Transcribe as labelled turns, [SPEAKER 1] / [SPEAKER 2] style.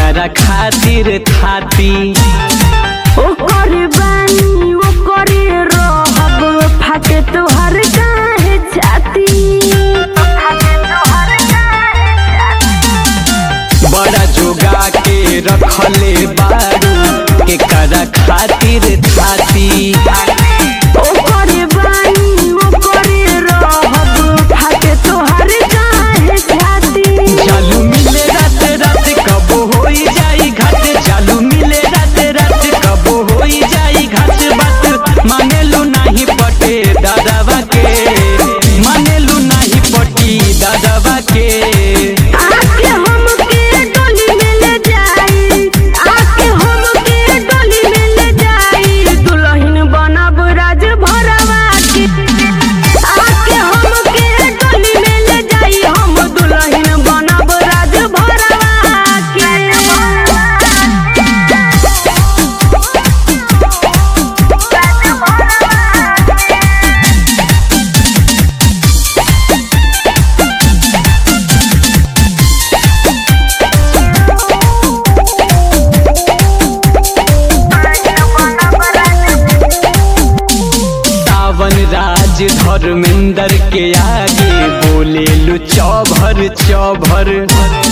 [SPEAKER 1] केकरा खातिर थाती
[SPEAKER 2] ओकर बानी ओकरे रहब फाटे तोहर काहे छाती फाटे तोहर काहे छाती
[SPEAKER 1] बड़ा जोगा के रखले बारू केकरा खातिर थाती
[SPEAKER 2] ओकरे बानी ओकरे रहब फाटे तोहर काहे छाती
[SPEAKER 1] चालू मिले रात रात कब होई जाई घाट चालू मिले रात रात कब होई जाई घाट बात मानेलू नाही पटे दादावा के मानेलू नाही पटी दादावा के
[SPEAKER 2] आके हमके डोली में ले जाई आके हमके डोली में ले जाई दुल्हन बनब राज भरवा के आके हमके डोली में ले जाई हम दुल्हन बनब राज भरवा के
[SPEAKER 1] सावन राज धर्मेंद्र के आगे बोले लू चौभर चौभर